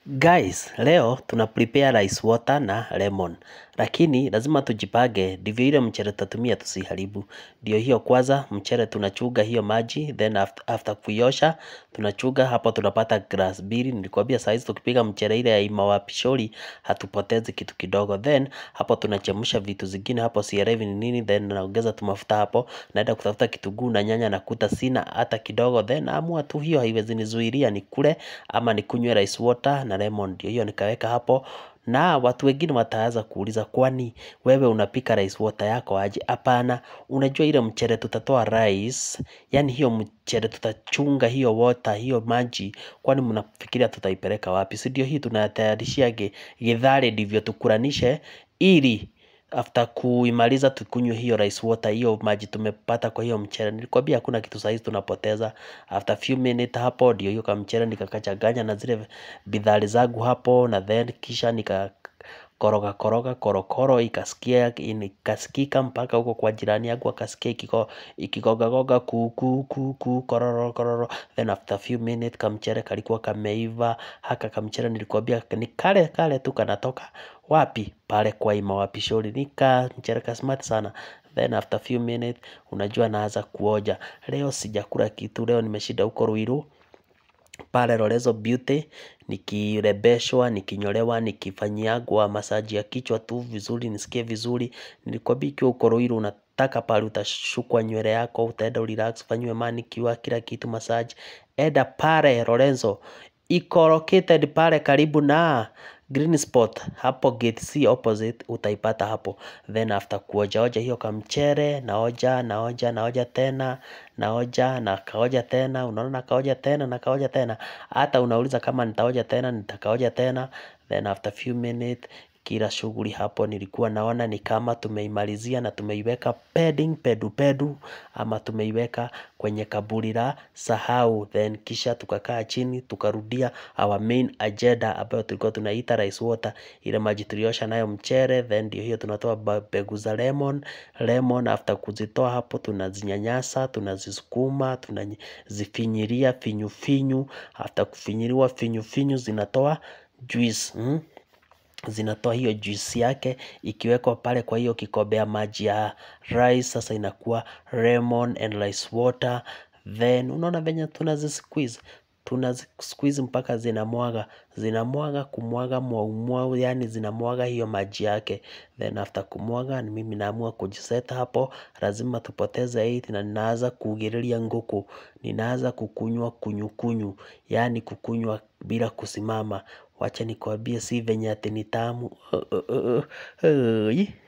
Guys, leo tuna prepare rice water na lemon. Lakini lazima tujipange ndivyo ile mchele tutatumia tusiharibu. Ndio hiyo kwanza mchele tunachuja hiyo maji then after, after kuiosha tunachuja hapo tunapata glass mbili. Nilikwambia saa hizi tukipiga mchele ile ya Imawa Pishori hatupotezi kitu kidogo. Then hapo tunachemsha vitu zingine hapo sielewi ni nini then naongeza tu mafuta hapo naenda kutafuta kitunguu na nyanya nakuta sina hata kidogo then naamua tu hiyo haiwezi nizuilia nikule ama nikunywe rice water na lemon ndio hiyo nikaweka hapo na watu wengine wataanza kuuliza kwani wewe unapika rice water yako aje hapana unajua ile mchele tutatoa rice yani hiyo mchele tutachunga hiyo water hiyo maji kwani mnafikiria tutaipeleka wapi si ndio hii tunatayarishia ge, githari ndivyo tukulanishe ili after kuimaliza tukunywe hiyo rice water hiyo maji tumepata kwa hiyo mchele nilikwambia hakuna kitu sahizi tunapoteza after few minutes hapo ndio hiyo kamchele nikakachanganya na zile bidhari zangu hapo na then kisha nika koroga koroga korokoro ikasikia ikasikika mpaka huko kwa jirani yangu akasikia ikiko ikigogagoga kuku kuku kororo kororo then after few minutes kamchele kalikuwa kameiva haka kamchele nilikwambia ni kale kale tu kanatoka wapi pale kwa Imawa Pishori nika mchele ka smart sana then after few minutes unajua naanza kuoja leo sijakula kitu leo nimeshinda huko Ruiru pale Lorezo Beauty nikirembeshwa, nikinyolewa, nikifanyiagwa masaji ya kichwa tu vizuri, nisikie vizuri. Nilikwambia ikiwa uko Ruiru unataka pale utashukwa nywele yako, utaenda urelax, ufanyiwe manicure, kila kitu massage. Enda pale Lorenzo, iko located pale karibu na Green Spot, hapo gate C opposite utaipata hapo. Then after kuoja oja hiyo kamchere, naoja, naoja, naoja tena, naoja, na kaoja tena, unaona na kaoja tena, na kaoja tena. Hata unauliza kama nitaoja tena, nitakaoja tena. Then after few minutes, kila shughuli hapo nilikuwa naona ni kama tumeimalizia na tumeiweka pending pedu pedu ama tumeiweka kwenye kaburi la sahau then kisha tukakaa chini tukarudia our main agenda ambayo tulikuwa tunaita rice water ile maji tuliosha nayo mchere then ndio hiyo tunatoa mbegu za lemon lemon after kuzitoa hapo tunazinyanyasa tunazisukuma tunazifinyiria finyu finyu after kufinyiriwa finyu finyu zinatoa juice mm? zinatoa hiyo juice yake ikiwekwa pale kwa hiyo kikombe ya maji ya rice sasa inakuwa lemon and rice water then unaona venye tunazisqueeze tunazisqueeze mpaka zinamwaga zinamwaga kumwaga mwaumwau yani zinamwaga hiyo maji yake then after kumwaga ni mimi naamua kujiseta hapo lazima tupoteze 8 na ninaanza kuugililia nguku ninaanza kukunywa kunyukunyu yani kukunywa bila kusimama wacha nikwambie si venye ati ni tamu